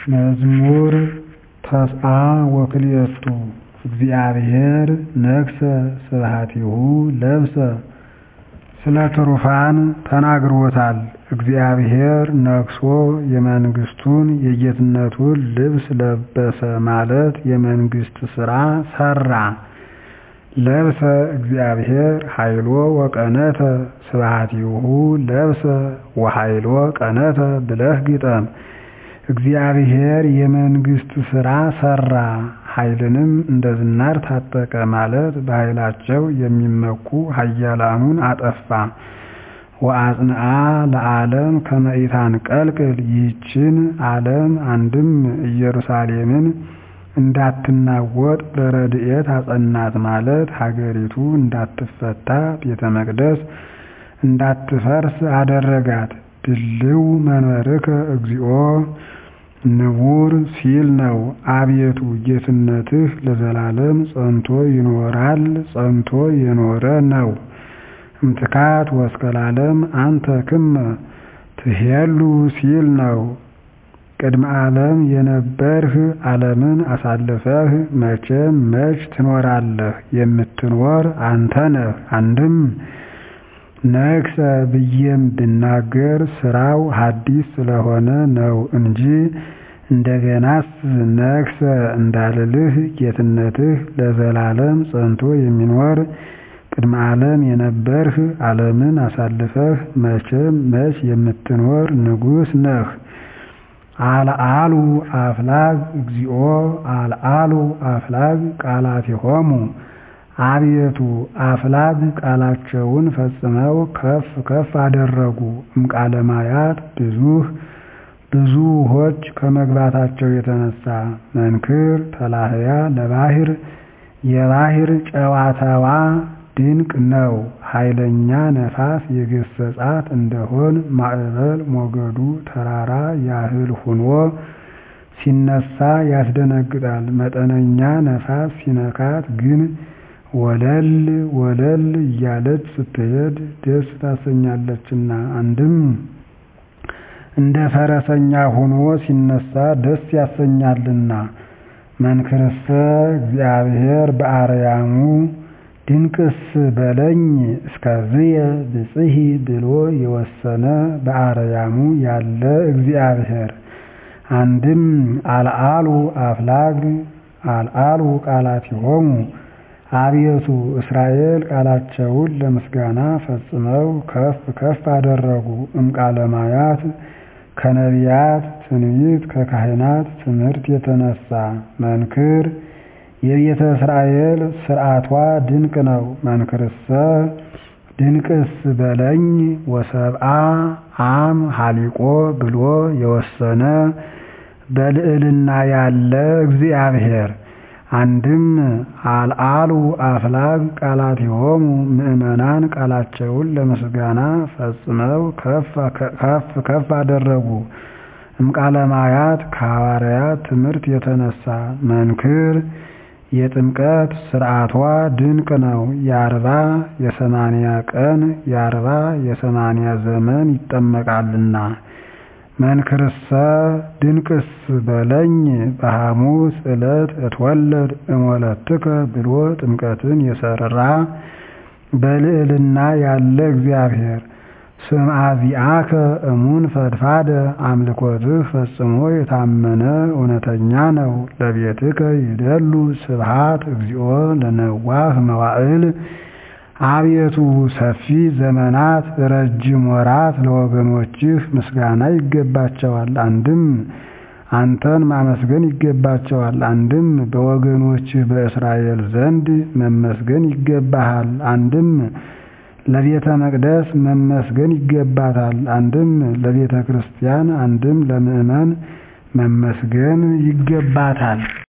መዝሙር ተስዓ ወክልኤቱ እግዚአብሔር ነግሠ ስብሐቲሁ ለብሰ ስለ ትሩፋን ተናግሮታል እግዚአብሔር ነግሶ የመንግሥቱን የጌትነቱን ልብስ ለበሰ ማለት የመንግሥት ሥራ ሠራ ለብሰ እግዚአብሔር ኃይሎ ወቀነተ ስብሐቲሁ ለብሰ ወኃይሎ ቀነተ ብለህ ግጠም እግዚአብሔር የመንግሥት ሥራ ሠራ ኃይልንም እንደ ዝናር ታጠቀ ማለት በኃይላቸው የሚመኩ ኃያላኑን አጠፋ ወአጽንዓ ለዓለም ከመ ኢታንቀልቅል ይህችን ዓለም አንድም ኢየሩሳሌምን እንዳትናወጥ በረድኤት አጸናት ማለት ሀገሪቱ እንዳትፈታ ቤተ መቅደስ እንዳትፈርስ አደረጋት ድልው መንበርከ እግዚኦ ንቡር ሲል ነው አቤቱ ጌትነትህ ለዘላለም ጸንቶ ይኖራል ጸንቶ የኖረ ነው እምትካት ወእስከ ለዓለም አንተ ክመ ትሄሉ ሲል ነው ቅድመ ዓለም የነበርህ ዓለምን አሳልፈህ መቼም መች ትኖራለህ የምትኖር አንተ ነህ አንድም ነግሠ ብዬም ብናገር ሥራው ሐዲስ ስለሆነ ነው እንጂ እንደገናስ ነግሠ እንዳልልህ ጌትነትህ ለዘላለም ጸንቶ የሚኖር ቅድመ ዓለም የነበርህ ዓለምን አሳልፈህ መቼም መች የምትኖር ንጉሥ ነህ አልዓሉ አፍላግ እግዚኦ አልዓሉ አፍላግ ቃላቲሆሙ አቤቱ አፍላግ ቃላቸውን ፈጽመው ከፍ ከፍ አደረጉ እምቃለ ማያት ብዙህ ብዙ ውኆች ከመግባታቸው የተነሳ መንክር ተላህያ ለባሕር የባሕር ጨዋታዋ ድንቅ ነው ኃይለኛ ነፋስ የገሰጻት እንደሆን ማዕበል ሞገዱ ተራራ ያህል ሁኖ ሲነሳ ያስደነግጣል መጠነኛ ነፋስ ሲነካት ግን ወለል ወለል እያለች ስትሄድ ደስ ታሰኛለችና አንድም እንደ ፈረሰኛ ሆኖ ሲነሳ ደስ ያሰኛልና መንክርሰ እግዚአብሔር በአርያሙ ድንቅስ በለኝ እስከዝየ ብጽሒ ብሎ የወሰነ በአርያሙ ያለ እግዚአብሔር አንድም አልዓሉ አፍላግ አልዓሉ ቃላቲሆሙ አቤቱ እስራኤል ቃላቸውን ለምስጋና ፈጽመው ከፍ ከፍ አደረጉ እምቃለ ማያት ከነቢያት ትንቢት ከካህናት ትምህርት የተነሳ መንክር የቤተ እስራኤል ሥርዓቷ ድንቅ ነው መንክርሰ ድንቅስ በለኝ ወሰብአ አም ሀሊቆ ብሎ የወሰነ በልዕልና ያለ እግዚአብሔር አንድም አልዓሉ አፍላግ ቃላቲሆሙ ምእመናን ቃላቸውን ለምስጋና ፈጽመው ከፍ ከፍ አደረጉ እምቃለ ማያት ከሐዋርያት ትምህርት የተነሳ መንክር የጥምቀት ሥርዓቷ ድንቅ ነው የአርባ የሰማንያ ቀን የአርባ የሰማንያ ዘመን ይጠመቃልና መንክርሰ ድንቅስ በለኝ በሐሙስ ዕለት እትወለድ እሞለትከ ብሎ ጥምቀትን የሠራ በልዕልና ያለ እግዚአብሔር ስምዐ ዚአከ እሙን ፈድፋደ አምልኮትህ ፈጽሞ የታመነ እውነተኛ ነው ለቤትከ ይደሉ ስብሐት እግዚኦ ለነዋህ መዋዕል አቤቱ ሰፊ ዘመናት ረጅም ወራት ለወገኖችህ ምስጋና ይገባቸዋል አንድም አንተን ማመስገን ይገባቸዋል አንድም በወገኖችህ በእስራኤል ዘንድ መመስገን ይገባሃል አንድም ለቤተ መቅደስ መመስገን ይገባታል አንድም ለቤተ ክርስቲያን አንድም ለምእመን መመስገን ይገባታል